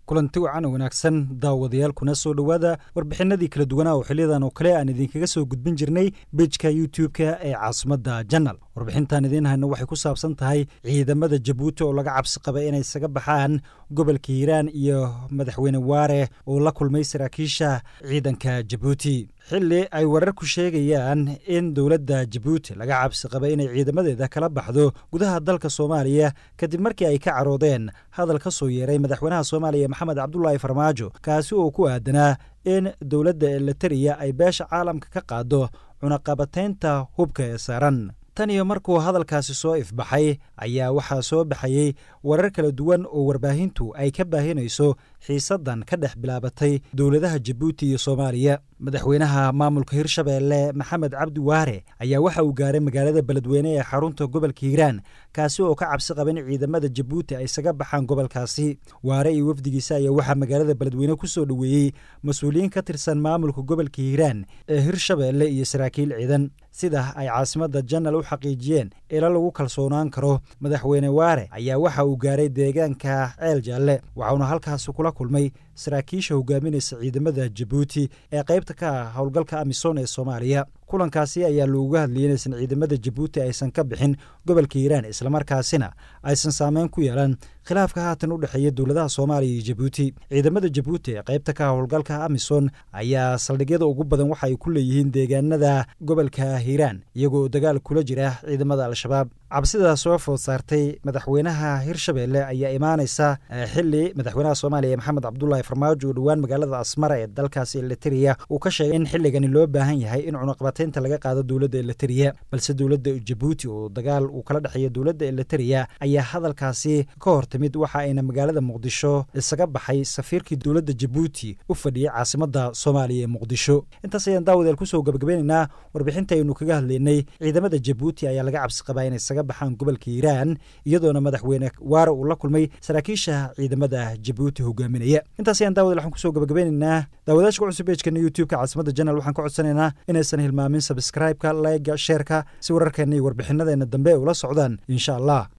kulanti wacan wanaagsan daawadayaal kuna soo dhowaada warbixinadii kala duwanaa oo xiliyadan oo kale aan idinkaga soo gudbin jirnay bejka youtube-ka ee caasimadda janal warbixintan idiin hayno waxay ku saabsan tahay ciidamada jabuuti oo laga cabsi qaba inay isaga baxaan gobolka hiiraan iyo madaxweyne waare oo la kulmay saraakiisha ciidanka jabuuti xilli ay wararku sheegayaan in dowladda jabuuti laga cabsi qaba inay ciidamadeeda kala baxdo gudaha dalka soomaaliya kadib markii ay ka caroodeen hadal ka soo yeeray madaxweynaha soomaaliya maxamed cabdulaahi farmaajo kaasi oo ku aadanaa in dowladda elitariya ay beesha caalamka ka qaado cunaqabataynta hubka ee saaran tan iyo markuu hadalkaasi soo ifbaxay ayaa waxaa soo baxayey warar kala duwan oo warbaahintu ay ka baahinayso xiisaddan ka dhex bilaabatay dowladaha jabuuti iyo soomaaliya madaxweynaha maamulka hirshabeelle maxamed cabdi waare ayaa waxa uu gaaray magaalada beledweyne ee xarunta gobolka hiiraan kaasi oo ka cabsi qaba in ciidamada jabuuti ay isaga baxaan gobolkaasi waare iyo wafdigiisa ayaa waxaa magaalada beledweyne ku soo dhoweeyey mas-uuliyiin ka tirsan maamulka gobolka hiiraan ee hirshabeelle iyo saraakiil ciidan sida ay caasimadda janal u xaqiijiyeen ilo lagu kalsoonaan karo madaxweyne waare ayaa waxa uu gaaray deegaanka ceel jaalle waxauna halkaasi kula kulmay saraakiisha hogaaminaysa ciidamada jabuuti ee qaybta ka ah howlgalka amisom ee soomaaliya kulankaasi ayaa looga hadlayay inaysan ciidamada jabuuti aysan ka bixin gobolka hiiraan islamarkaasina aysan saameyn ku yeelan khilaafka haatan u dhexeeya dowladaha soomaaliya iyo jabuuti ciidamada jabuuti ee qaybta ka ah howlgalka amison ayaa saldhigyada ugu badan waxa ay ku leeyihiin deegaanada gobolka hiiraan iyagoo dagaal kula jira ciidamada al-shabaab cabsidaa soo food saartay madaxweynaha hirshabeelle ayaa imaanaysa xili madaxweynaha soomaaliya maxamed cabdulaahi farmaajo oo dhowaan magaalada asmara ee dalkaasi elitariya uu ka sheegay in xilligani loo baahan yahay in cunaqabataynta laga qaado dowladda elitariya balse dowladda jabuuti oo dagaal uu kala dhexeeya dowladda elitariya ayaa hadalkaasi ka hor timid waxa ayna magaalada muqdisho isaga baxay safiirkii dowladda jabuuti u fadhiyey caasimadda soomaaliya ee muqdisho intaas ayaan daawadeel kusoo gabagabeynaynaa warbixintaynu kaga hadlaynay ciidamada jabuuti ayaa laga cabsi qabaa inay isaga baxaan gobolka hiiraan iyadoona madaxweyne waare uu la kulmay saraakiisha ciidamada jabuuti hogaaminaya intaas ayaan daawadeel waxaan kusoo gabagabeynaynaa daawadaashka cusub beejkana youtube-ka caasimada janal waxaan ka codsanaynaa inaysan hilmaamin sabskraibeka layga sheerka si wararkeena iyo warbixinadeena dambe ula socdaan insha allah